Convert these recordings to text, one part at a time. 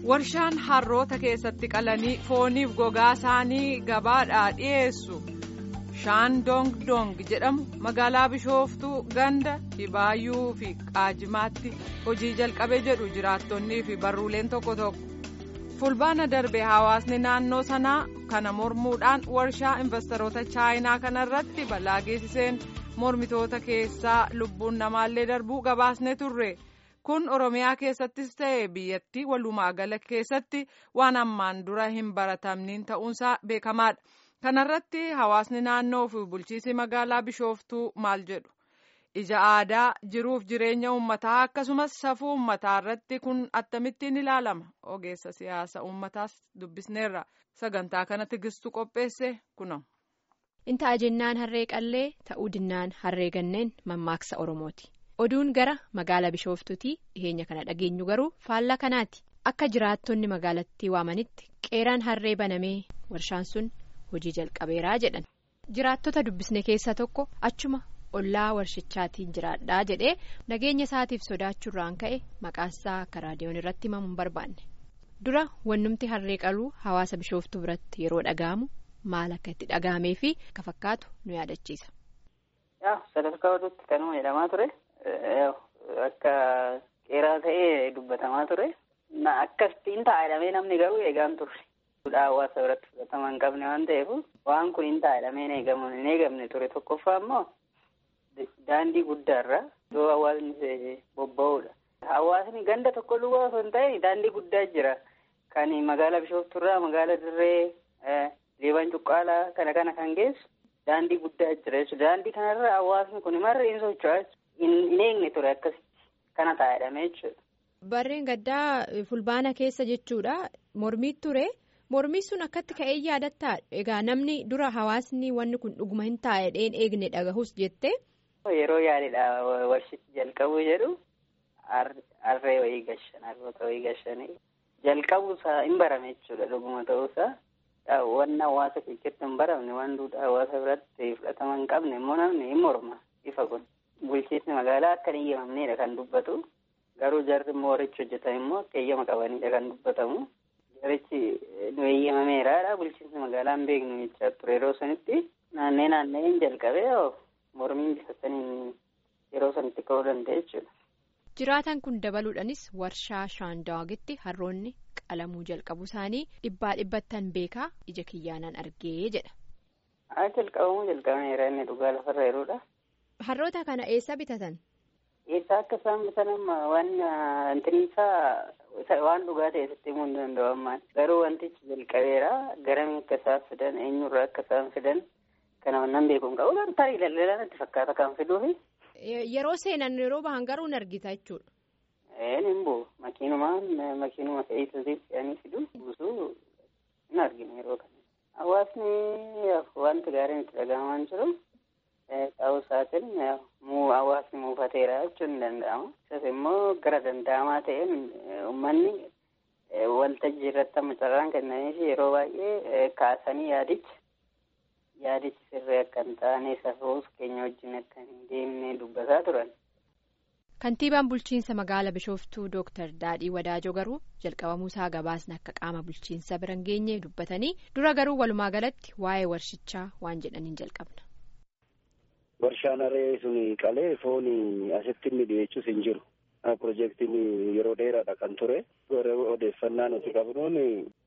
warshaan harroota keessatti qalanii fooniif gogaa isaanii gabaadhaa dhiyeessu shaan dong dong jedhamu magaalaa bishooftuu ganda dhibaayyuu fi qaajimaatti hojii jalqabee jedhu jiraattonnii fi barruuleen tokko tokko fulbaana darbe hawaasni naannoo sanaa kana mormuudhaan warshaa investoroota chaayinaa kanarratti balaa geessiseen mormitoota keessaa lubbuun namaallee darbuu gabaasne turre. kun oromiyaa keessattis ta'e biyyattii walumaa gala keessatti waan ammaan dura hin baratamniin ta'uunsaa beekamaadha kanarratti hawaasni naannoo fi bulchiisi magaalaa bishooftuu maal jedhu ija aadaa jiruuf jireenya uummataa akkasumas safuu uummataa irratti kun akkamittiin ilaalama ogeessa siyaasa uummataas dubbisneerra sagantaa kana tigistuu qopheesse kuno. inta jennaan harree qallee ta'uu dinnaan harree ganneen mammaaksa oromooti. oduun gara magaala bishooftuutii dhiheenya kana dhageenyu garuu faallaa kanaati akka jiraattonni magaalattii waamanitti qeeraan harree banamee warshaan sun hojii jalqabeeraa jedhan jiraattota dubbisne keessaa tokko achuma ollaa warshichaatiin jiraadhaa jedhee nageenya isaatiif sodaachuurraan ka'e maqaasaa akka raadiyoon irratti himamu hin barbaanne dura wannumti harree qaluu hawaasa bishooftuu biratti yeroo dhaga'amu maal akka itti dhaga'amee fi akka fakkaatu nu yaadachiisa. sadarkaa oduutti kanuma jedhamaa ture. Akka qeeraa ta'ee dubbatamaa ture. Akkasitti ta'a jedhamee namni garuu eegaan turre. Hawaasa biratti fudhatama hin qabne waan ta'eef waan kun hin ta'a jedhamee hin eegamne ture. Tokkoffaa immoo daandii guddaarra iddoo hawaasni bobba'uudha. Hawaasni ganda tokko duwwaa osoo hin ta'in daandii guddaa jira. Kan magaalaa Bishooftuurraa magaalaa Dirree Leebaan Cuqqaalaa kana kana kan geessu daandii guddaa jira jechuudha. Daandii kanarra hawaasni kun marri hin socho'aa hin eegne ture akkasitti kana ta'a jedhamee jechuudha. Barreen gaddaa fulbaana keessa jechuudha mormii ture mormii sun akkatti ka'ee yaadattaa egaa namni dura hawaasni wanni kun dhuguma hin taa'e dheen eegne dhagahus jette. Yeroo yaaliidha warshichi jalqabuu jedhu harree wayii gashan harroota wayii gashanii jalqabuusaa hin barame jechuudha dhuguma ta'uusaa. Wanni hawaasa keessatti hin baramne waan duudhaa hawaasa biratti fudhatama hin qabne immoo namni hin morma ifa kun. Bulchiinsi magaalaa akka hin eeyyamamnedha kan dubbatu. Garuu jarri immoo warrichi hojjetan immoo akka eeyyama qabanidha kan dubbatamu. Jarichi nu eeyyamameeraadha. Bulchiinsi magaalaa hin beeknu jechaa ture yeroo sanitti naannee naanneen jalqabee mormiin bifa saniin yeroo sanitti ka'uu danda'e jechuudha. Jiraatan kun dabaluudhaanis warshaa shaandaagitti harroonni qalamuu jalqabu isaanii dhibbaa dhibbattan beekaa ija kiyyaanaan argee jedha. Haa jalqabamuu jalqabameera inni dhugaa lafarra jiruudha. Harroota kana eessa bitatan? Eessa akka isaan bitan amma waan intiniisaa waan dhugaa ta'e sitti himuu hin danda'u ammaan. Garuu wantichi jalqabeera garamii akka isaan fidan eenyurraa akka isaan fidan kana wannan beeku hin qabu. Tarii daldalaan itti fakkaata kan fiduufi. Yeroo seenan yeroo bahan garuu hin argita jechuudha. Een hin bu'u makiinumaan makiinuma fe'isuutiif fe'anii fidu buusuu hin arginu yeroo kana. Hawaasni wanti gaariin itti dhaga'amaa jiru. Ta'uu isaatiin hawaasni muufateera jechuun ni danda'ama. Isas immoo gara danda'amaa ta'een uummanni waltajjii irratti amma carraan kennaniif yeroo baay'ee kaasanii yaadicha yaadichi sirrii akka hin taane safuus keenya wajjin akka hin deemne dubbataa turan. Kantiibaan bulchiinsa magaalaa Bishooftuu Dooktar Daadhii Wadaajoo garuu jalqabamuu isaa gabaasni akka qaama bulchiinsa bira hin geenye dubbatanii dura garuu walumaa galatti waa'ee warshichaa waan jedhaniin jalqabna. Warshaan harree sun qalee foon asitti inni dhiyeessus hin jiru. Pirojektiin yeroo dheeraadha kan ture. Odeeffannaa nuti qabnuun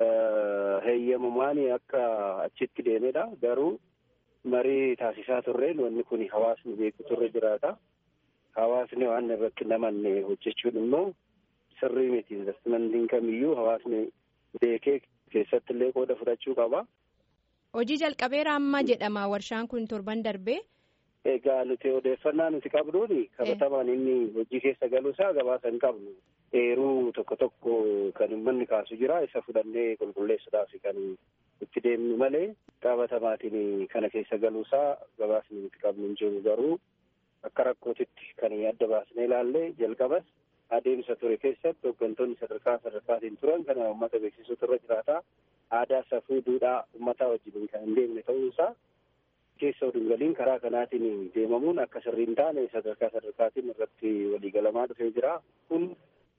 heeyyamamaan akka achitti deemedha. Garuu marii taasisaa turreen wanni kun hawaasni beeku turre jiraata. Hawaasni waan irratti namanne hojjechuun immoo sirrii miti. Investimentiin kamiyyuu hawaasni beekee keessatti illee qooda fudhachuu qaba. Hojii jalqabeera amma jedhama warshaan kun torban darbee. Egaa nuti odeeffannaa nuti qabnuun qabatamaan inni hojii keessa galuusaa gabaasa hin qabnu. Eeruu tokko tokko kan uummanni kaasu jira isa fudhannee qulqulleessuudhaaf kan itti deemnu malee qabatamaatiin kana keessa galuusaa gabaasni nuti qabnu hin jiru garuu akka rakkootitti kan adda baasnee ilaalle jalqabas adeemsa ture keessatti hooggantoonni sadarkaa sadarkaatiin turan kana uummata beeksisuutu irra jiraata. Aadaa safuu duudhaa uummataa wajjin kan hin deemne ta'uusaa keessa oduun galiin karaa kanaatiin deemamuun akka sirrii hin taane sadarkaa sadarkaatiin irratti waliigalamaa dhufee jira. Kun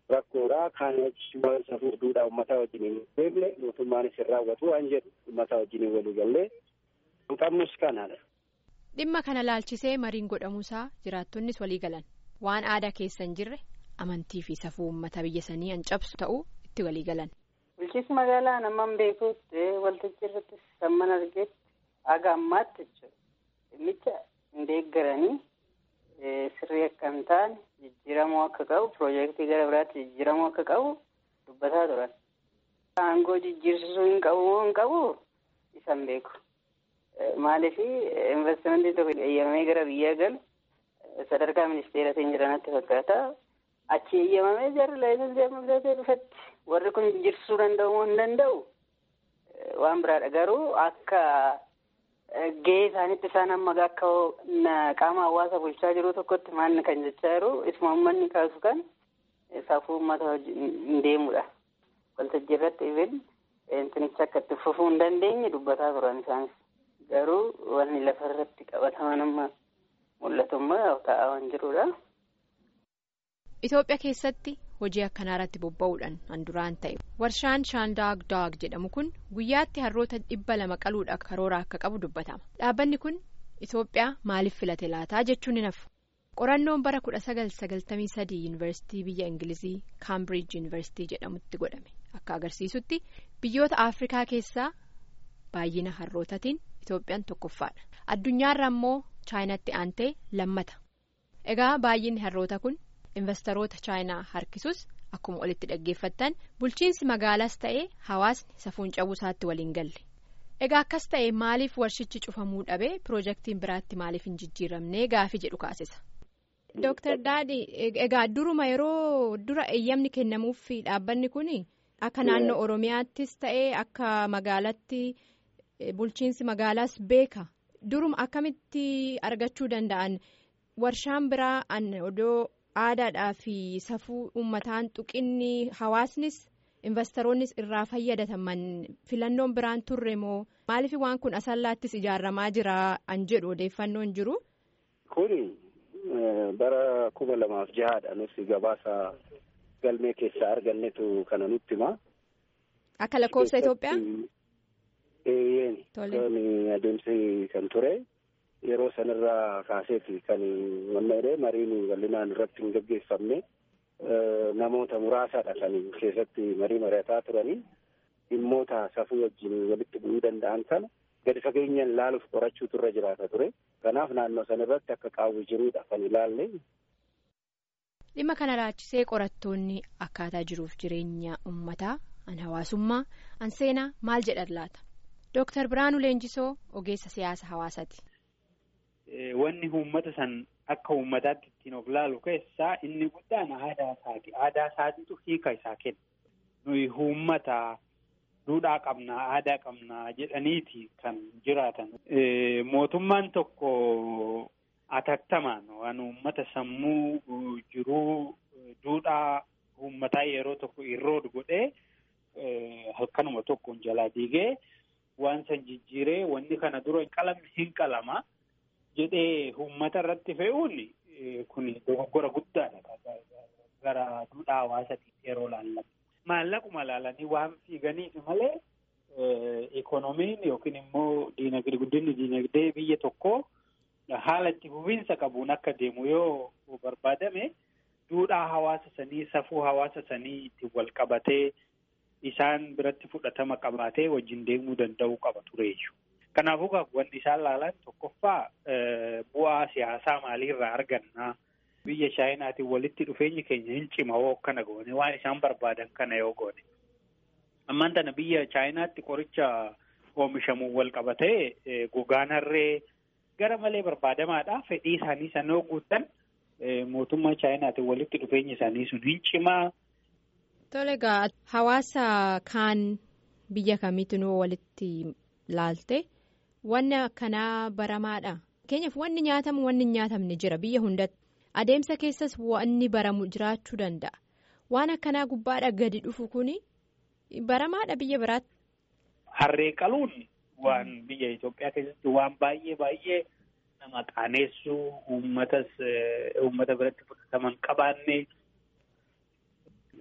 rakkoodha. Kaan safuu duudhaa uummataa wajjin hin beekne mootummaanis hin raawwatu waan jedhu uummataa wajjin walii gallee qabnus kanadha. Dhimma kana laalchisee mariin godhamuusaa jiraattonnis walii galan waan aadaa keessa hin jirre amantii fi safuu uummata biyya sanii an cabsu ta'uu itti walii galan. Bulchiinsi magaalaa namaan beekuutti waltajjii irratti samman argeetti haga ammaatti jechuudha. Dhimmicha hin deeggaranii sirrii akka hin taane jijjiiramuu akka qabu piroojeektii gara biraatti jijjiiramuu akka qabu dubbataa turan. Aangoo jijjiirsisuu hin qabu moo hin qabu isan beeku. Maaliif investimentii tokko eeyyamamee gara biyyaa galu sadarkaa ministeeratiin jiranatti fakkaata. Achi eeyyamamee jarri laayinsensii amma bitatee dhufatti warri kun jijjiirsisuu danda'u moo hin danda'u waan biraadha. Garuu akka gahee isaanitti isaan amma akka qaama hawaasa bulchaa jiru tokkotti maanni kan jechaa jiru isuma uummanni kaasu kan safuu uummata hin deemudha. Waltajjii irratti even intinicha akka itti fufuu hin dandeenye dubbataa turan isaanis. Garuu wanni lafa irratti qabataman amma mul'atummaa taa'aa waan jirudha. Itoophiyaa keessatti hojii akkanaa irratti bobba'uudhaan an duraan ta'e warshaan shaandaag daag jedhamu kun guyyaatti harroota dhibba lama qaluudhaaf karoora akka qabu dubbatama. Dhaabbanni kun Itoophiyaa maaliif filate laataa jechuun ni nafu. Qorannoon bara kudha sagal sagaltamii sadii yuunivarsiitii biyya Ingilizii kaambiriij yuunivarsiitii jedhamutti godhame akka agarsiisutti biyyoota Afrikaa keessaa baay'ina harrootaatiin Itoophiyaan tokkoffaadha. Addunyaarra immoo chaayinaatti aantee lammata. Egaa baay'inni harroota kun. investoroota chaayinaa harkisus akkuma olitti dhaggeeffattan bulchiinsi magaalaas ta'ee hawaasni safuun cabuu isaatti waliin galle egaa akkas ta'e maaliif warshichi cufamuu dhabee piroojeektiin biraatti maaliif hin jijjiiramnee gaafii jedhu kaasisa. Dooktar Daadhi egaa duruma yeroo dura eeyyamni kennamuuf dhaabbanni kun akka naannoo Oromiyaattis ta'ee akka magaalatti bulchiinsi magaalaas beeka duruma akkamitti argachuu danda'an warshaan biraa odoo. aadaadhaa fi safuu uummataan tuqinni hawaasnis investoroonnis irraa fayyadataman filannoon biraan turre moo maaliif waan kun asallaattis ijaaramaa jira an jedhu odeeffannoon jiru. Kuni bara kuma lamaaf jahaadha nuti gabaasa galmee keessaa argannetu kana nutti hima. Akka lakkoofsa Itoophiyaa. Eeyyeen. Tole. Adeemsi kan ture. Yeroo sanarraa kaaseeti kan wanna mariin bal'inaan irratti hin gaggeeffamne namoota muraasadha kan keessatti marii mari'ataa turanii dhimmoota safuu wajjin walitti bu'uu danda'an kana gadi fageenyaan ilaaluuf qorachuutu irra jiraata ture. Kanaaf naannoo sanarratti akka qaawwi jiruudha kan ilaalle. Dhimma kana laachisee qorattoonni akkaataa jiruuf jireenya uummataa an hawaasummaa an seenaa maal jedhan laata? Dooktar Biraanuu Leenjisoo ogeessa siyaasa hawaasaati. Wanni uummata san akka uummataatti ittiin of laalu keessaa inni guddaan aadaa isaati. Aadaa isaatiitu hiika isaa kenna. Nuyi uummata duudhaa qabnaa, aadaa qabnaa jedhaniiti kan jiraatan. Mootummaan tokko atattamaan waan uummata sammuu jiruu duudhaa uummataa yeroo tokko irrood godhee halkanuma tokkoon jalaa diigee waan san jijjiiree wanni kana dura qalamni hin qalama. jedhee uummata irratti fe'uun kun dogoggora guddaadha gara duudhaa hawaasaatti yeroo laallan. Maallaquma laalanii waan fiiganiif malee ikoonomiin yookiin immoo diinagdee guddinni diinagdee biyya tokkoo haala itti fufiinsa qabuun akka deemu yoo barbaadame duudhaa hawaasa sanii safuu hawaasa sanii ittiin wal qabatee isaan biratti fudhatama qabaatee wajjin deemuu danda'uu qaba tureeyyu. Kanaafuu wanti isaan laalan tokkoffaa bu'aa siyaasaa maaliirraa argannaa biyya chaayinaatiin walitti dhufeenyi keenya hin cima hoo akkana goone waan isaan barbaadan kana yoo goone. Ammaan tana biyya chaayinaatti qoricha oomishamuun wal qabatee gogaan harree gara malee barbaadamaadha. Fedhii isaanii sana yoo guuttan mootummaa chaayinaatiin walitti dhufeenyi isaanii sun hin cimaa. Tole egaa hawaasa kaan biyya kamiitinuu walitti laalte. Wanni akkanaa baramaadha. Fakkeenyaaf wanni nyaatamu wanni hin nyaatamne jira biyya hundatti. Adeemsa keessas wanni baramu jiraachuu danda'a. Waan akkanaa gubbaadha gadi dhufu kuni baramaadha biyya biraatti. Harree qaluun waan biyya Itoophiyaa keessatti waan baay'ee baay'ee nama qaaneessu uummatas uummata biratti fudhataman qabaanne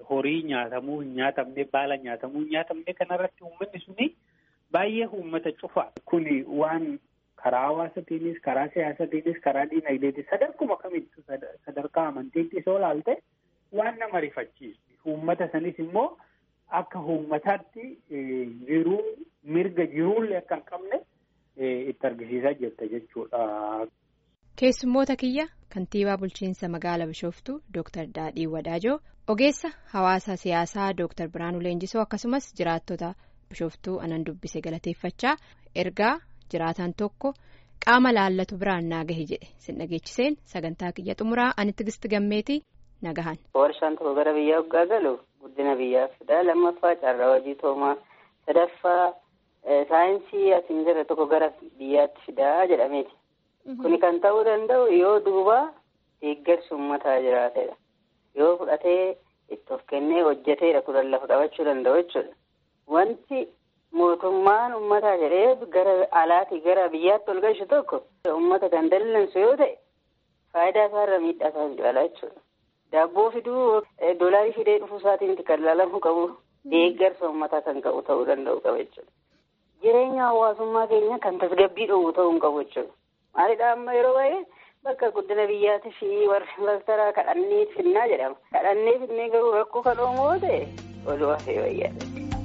horii nyaatamuu hin nyaatamne baala nyaatamuu hin nyaatamne kanarratti uummanni suni baay'ee uummata cufa. Kuni waan karaa hawaasatiinis karaa siyaasatiinis karaa diinagdeetis sadarkuma kamittuu sadarkaa amantiittis yoo ilaalte waan nama rifachiisu. Uummata sanis immoo akka uummataatti jiruu mirga jiruullee akka hin qabne itti argisiisaa jirta jechuudha. Keessummoota kiyya kantiibaa bulchiinsa magaalaa Bishooftuu Dr. Daadhii Wadaajoo ogeessa hawaasa siyaasaa Dr. Biraanuu Leenjisoo akkasumas jiraattota Bishooftuu anan dubbise galateeffachaa ergaa jiraataan tokko qaama laallatu biraan naa gahe jedhe sin dhageechiseen sagantaa kiyya xumuraa anitti gisti gammeetii nagahan. Warshaan tokko gara biyyaa hoggaa galu guddina biyyaafidha. Lammaffaa carraa hojii toomaa sadaffaa saayinsii asiin jirre tokko gara biyyaatti fidaa jedhameeti. Kuni kan ta'uu danda'u yoo duuba deeggarsi uummataa jiraatedha. Yoo fudhatee itti of kennee hojjeteedha kudhan lafa qabachuu danda'u jechuudha. Wanti mootummaan uummataa jedhee gara alaatii gara biyyaatti ol galchu tokko uummata kan dallansu yoo ta'e faayidaa isaarra miidhaa isaa hin caalaa jechuudha. Daabboo fiduu doolaarii fidee dhufuu isaatiin kan ilaalamuu qabu deeggarsa uummataa kan qabu ta'uu danda'u qaba jechuudha. Jireenya hawaasummaa keenya kan tasgabbii dhowwu ta'uu hin qabu jechuudha. Maalidhaa amma yeroo baay'ee bakka guddina biyyaatii fi warri investara kadhannee finnaa jedhama. Kadhannee finnee garuu rakkoo kan oomoo ta'e oluu hafee wayyaadha.